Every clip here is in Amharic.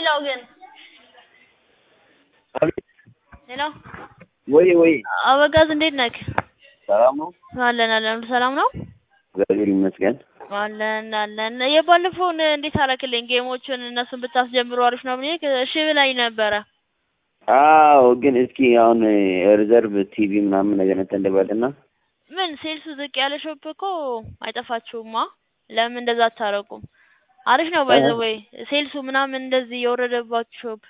ሌላው ግን አቤት ሄሎ ወይ ወይ አበጋዝ እንዴት ነክ? ሰላም ነው? አለን አለን ሁሉ ሰላም ነው? እግዚአብሔር ይመስገን። አለን አለን። የባለፈውን እንዴት አረክልኝ? ጌሞችን እነሱን ብታስጀምሩ አሪፍ ነው ብዬ እሺ ብላኝ ነበረ። አዎ ግን እስኪ አሁን ሪዘርቭ ቲቪ ምናምን ነገር እንትን ልበልና ምን ሴልሱ ዝቅ ያለ ሾፕ እኮ አይጠፋችሁማ። ለምን እንደዛ አታረቁም? አሪፍ ነው ባይ ዘ ወይ ሴልሱ ምናምን እንደዚህ የወረደባችሁ ሾፕ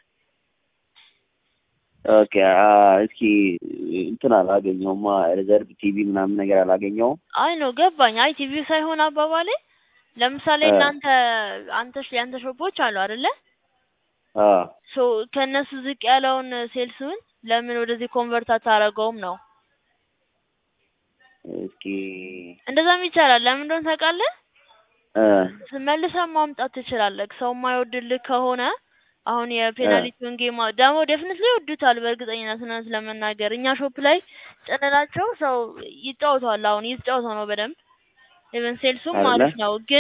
ኦኬ እስኪ እንትን አላገኘውማ ሪዘርቭ ቲቪ ምናምን ነገር አላገኘውም። አይ ነው ገባኝ። አይ ቲቪው ሳይሆን አባባሌ ለምሳሌ እ እናንተ አንተ ያንተ ሾፖች አሉ አይደለ? አ ሶ ከእነሱ ዝቅ ያለውን ሴልሱን ለምን ወደዚህ ኮንቨርት አታረገውም ነው። እስኪ እንደዛም ይቻላል። ለምን እንደሆነ ታውቃለህ? እ መልሰህ ማምጣት ትችላለህ። ሰው የማይወድልህ ከሆነ አሁን እ የፔናልቲውን ጌም ደግሞ ዴፍኒትሊ ይወዱታል በእርግጠኝነት እውነት ለመናገር እኛ ሾፕ ላይ ጭንላቸው ሰው ይጫወተዋል። አሁን እየተጫወተው ነው በደንብ ኢቨን ሴልሱም አይደለ? አሪፍ ነው ግን